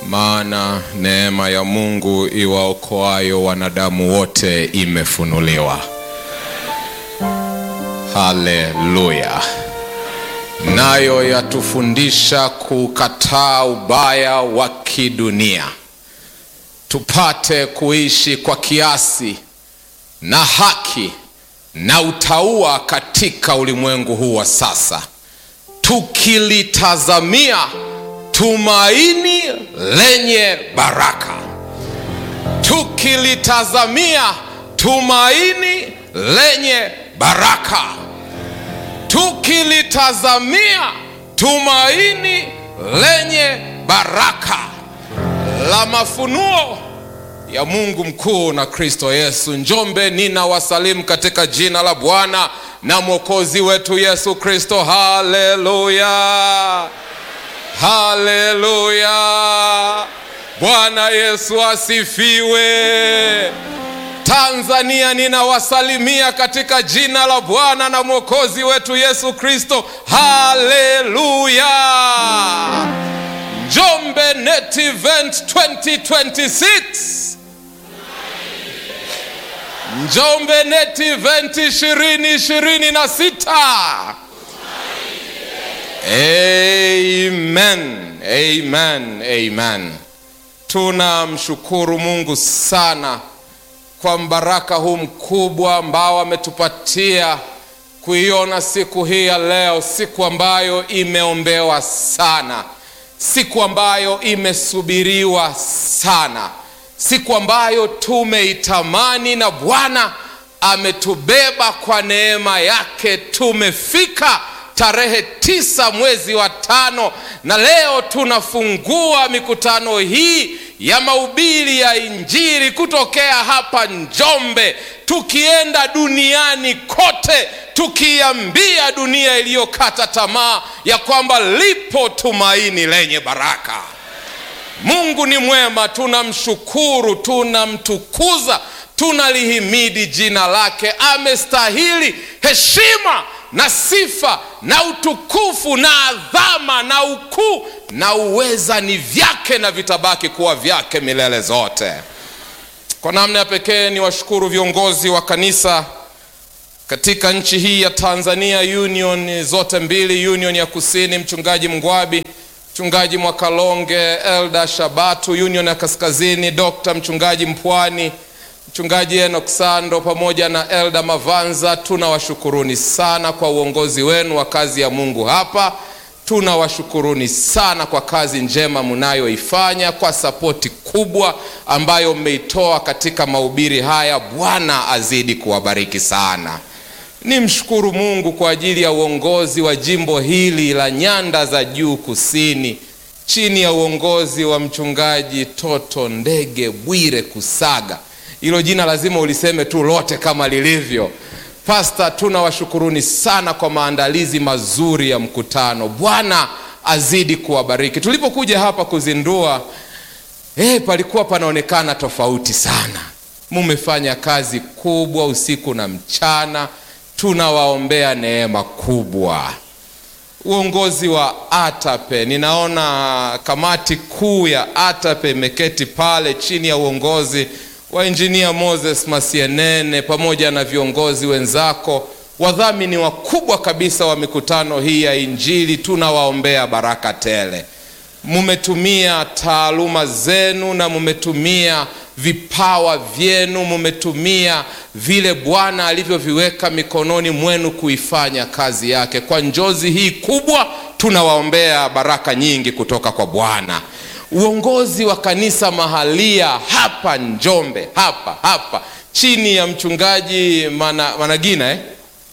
maana neema ya Mungu iwaokoayo wanadamu wote imefunuliwa. Haleluya! Nayo yatufundisha kukataa ubaya wa kidunia, tupate kuishi kwa kiasi na haki na utauwa katika ulimwengu huu wa sasa, tukilitazamia tumaini lenye baraka, tukilitazamia tumaini lenye baraka, tukilitazamia tumaini lenye baraka la mafunuo ya Mungu mkuu na Kristo Yesu. Njombe, nina wasalimu katika jina la Bwana na Mwokozi wetu Yesu Kristo. Haleluya, haleluya! Bwana Yesu asifiwe. Tanzania, ninawasalimia katika jina la Bwana na Mwokozi wetu Yesu Kristo. Haleluya! Njombe Net Event 2026 Njombe Net Event 2026. Amen, amen, amen. Tunamshukuru Mungu sana kwa mbaraka huu mkubwa ambao ametupatia kuiona siku hii ya leo, siku ambayo imeombewa sana, siku ambayo imesubiriwa sana, siku ambayo tumeitamani na Bwana ametubeba kwa neema yake. Tumefika tarehe tisa mwezi wa tano, na leo tunafungua mikutano hii ya mahubiri ya Injili kutokea hapa Njombe, tukienda duniani kote, tukiambia dunia iliyokata tamaa ya kwamba lipo tumaini lenye baraka. Mungu ni mwema, tunamshukuru, tunamtukuza, tunalihimidi jina lake. Amestahili heshima na sifa na utukufu na adhama na ukuu na uweza ni vyake na vitabaki kuwa vyake milele zote. Kwa namna ya pekee ni washukuru viongozi wa kanisa katika nchi hii ya Tanzania, union zote mbili, union ya kusini, mchungaji Mngwabi, mchungaji Mwakalonge, Elda Shabatu, union ya kaskazini, Dr. mchungaji Mpwani, mchungaji Enoch Sando pamoja na Elda Mavanza. Tunawashukuruni sana kwa uongozi wenu wa kazi ya Mungu hapa. Tunawashukuruni sana kwa kazi njema mnayoifanya, kwa sapoti kubwa ambayo mmeitoa katika mahubiri haya. Bwana azidi kuwabariki sana. Nimshukuru Mungu kwa ajili ya uongozi wa jimbo hili la Nyanda za Juu Kusini chini ya uongozi wa mchungaji Toto Ndege Bwire Kusaga. Hilo jina lazima uliseme tu lote kama lilivyo. Pasta, tunawashukuruni sana kwa maandalizi mazuri ya mkutano. Bwana azidi kuwabariki. Tulipokuja hapa kuzindua, eh, palikuwa panaonekana tofauti sana. Mumefanya kazi kubwa usiku na mchana, tunawaombea neema kubwa. Uongozi wa ATAPE, ninaona kamati kuu ya ATAPE imeketi pale chini ya uongozi wa injinia Moses Masienene pamoja na viongozi wenzako, wadhamini wakubwa kabisa wa mikutano hii ya Injili. Tunawaombea baraka tele. Mumetumia taaluma zenu na mumetumia vipawa vyenu, mumetumia vile Bwana alivyoviweka mikononi mwenu kuifanya kazi yake. Kwa njozi hii kubwa, tunawaombea baraka nyingi kutoka kwa Bwana. Uongozi wa kanisa mahalia hapa Njombe, hapa hapa chini ya mchungaji Mana, Managina eh?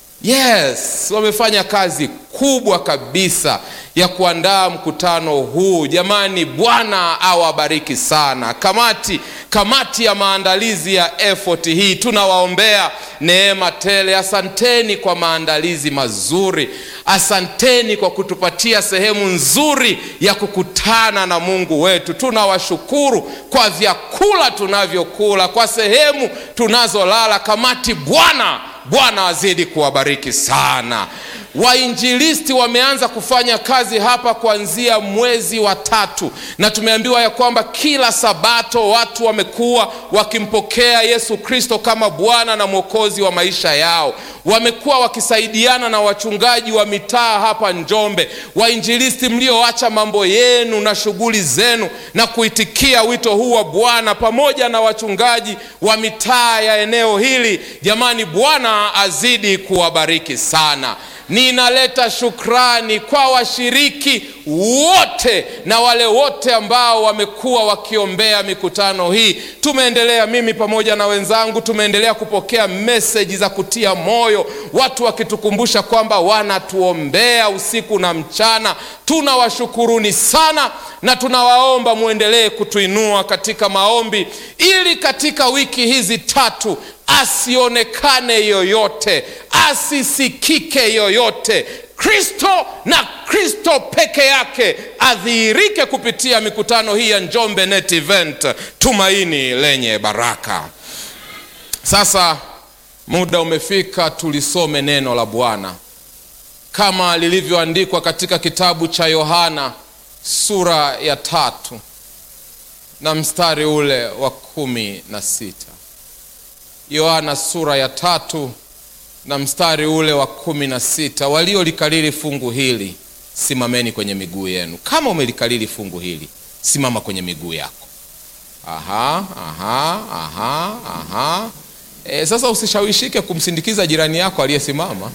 Yes, wamefanya kazi kubwa kabisa ya kuandaa mkutano huu. Jamani, Bwana awabariki sana. Kamati kamati ya maandalizi ya effort hii tunawaombea neema tele. Asanteni kwa maandalizi mazuri, asanteni kwa kutupatia sehemu nzuri ya kukutana na Mungu wetu. Tunawashukuru kwa vyakula tunavyokula, kwa sehemu tunazolala. Kamati, Bwana Bwana azidi kuwabariki sana. Wainjilisti wameanza kufanya kazi hapa kuanzia mwezi wa tatu, na tumeambiwa ya kwamba kila Sabato watu wamekuwa wakimpokea Yesu Kristo kama Bwana na Mwokozi wa maisha yao. Wamekuwa wakisaidiana na wachungaji wa mitaa hapa Njombe, wainjilisti mlioacha mambo yenu na shughuli zenu na kuitikia wito huu wa Bwana, pamoja na wachungaji wa mitaa ya eneo hili. Jamani, Bwana azidi kuwabariki sana. Ninaleta shukrani kwa washiriki wote na wale wote ambao wamekuwa wakiombea mikutano hii. Tumeendelea, mimi pamoja na wenzangu, tumeendelea kupokea meseji za kutia moyo, watu wakitukumbusha kwamba wanatuombea usiku na mchana. Tunawashukuruni sana na tunawaomba mwendelee kutuinua katika maombi, ili katika wiki hizi tatu asionekane yoyote, asisikike yoyote. Kristo na Kristo peke yake adhihirike kupitia mikutano hii ya Njombe Net Event, tumaini lenye baraka. Sasa muda umefika, tulisome neno la Bwana kama lilivyoandikwa katika kitabu cha Yohana sura ya tatu na mstari ule wa kumi na sita. Yohana sura ya tatu na mstari ule wa kumi na sita. Waliolikalili fungu hili simameni kwenye miguu yenu. Kama umelikalili fungu hili, simama kwenye miguu yako. Aha, aha, aha, aha. E, sasa usishawishike kumsindikiza jirani yako aliyesimama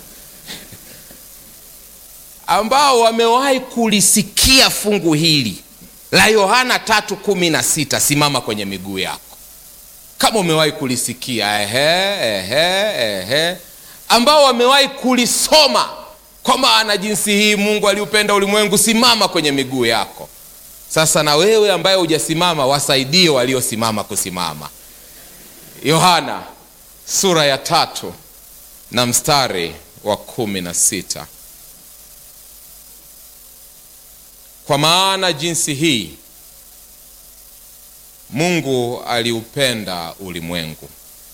ambao wamewahi kulisikia fungu hili la Yohana tatu kumi na sita. Simama kwenye miguu yako kama umewahi kulisikia ehe, ehe, ehe. Ambao wamewahi kulisoma kwa maana jinsi hii Mungu aliupenda ulimwengu. Simama kwenye miguu yako sasa. Na wewe ambaye hujasimama, wasaidie waliosimama kusimama. Yohana sura ya tatu na mstari wa kumi na sita. Kwa maana jinsi hii Mungu aliupenda ulimwengu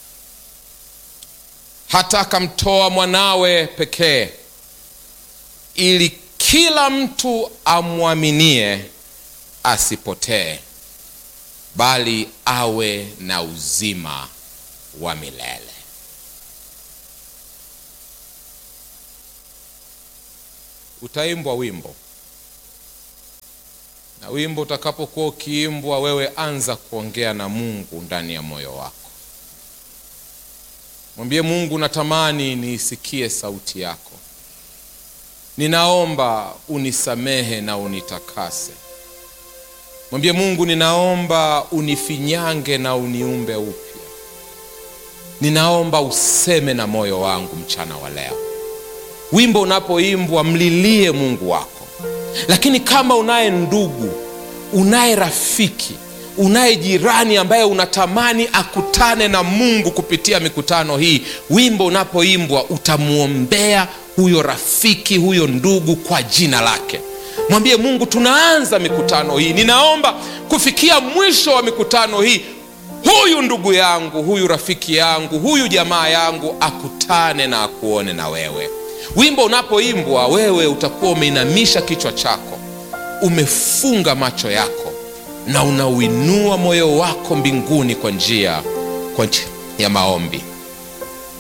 hata akamtoa mwanawe pekee, ili kila mtu amwaminie asipotee, bali awe na uzima wa milele. Utaimbwa wimbo na wimbo utakapokuwa ukiimbwa, wewe anza kuongea na Mungu ndani ya moyo wako. Mwambie Mungu, natamani niisikie sauti yako, ninaomba unisamehe na unitakase. Mwambie Mungu, ninaomba unifinyange na uniumbe upya. Ninaomba useme na moyo wangu mchana wa leo. Wimbo unapoimbwa, mlilie Mungu wako lakini kama unaye ndugu, unaye rafiki, unaye jirani ambaye unatamani akutane na Mungu kupitia mikutano hii, wimbo unapoimbwa utamwombea huyo rafiki, huyo ndugu kwa jina lake. Mwambie Mungu, tunaanza mikutano hii, ninaomba kufikia mwisho wa mikutano hii, huyu ndugu yangu, huyu rafiki yangu, huyu jamaa yangu akutane na akuone na wewe. Wimbo unapoimbwa wewe utakuwa umeinamisha kichwa chako, umefunga macho yako na unauinua moyo wako mbinguni kwa njia kwa njia ya maombi.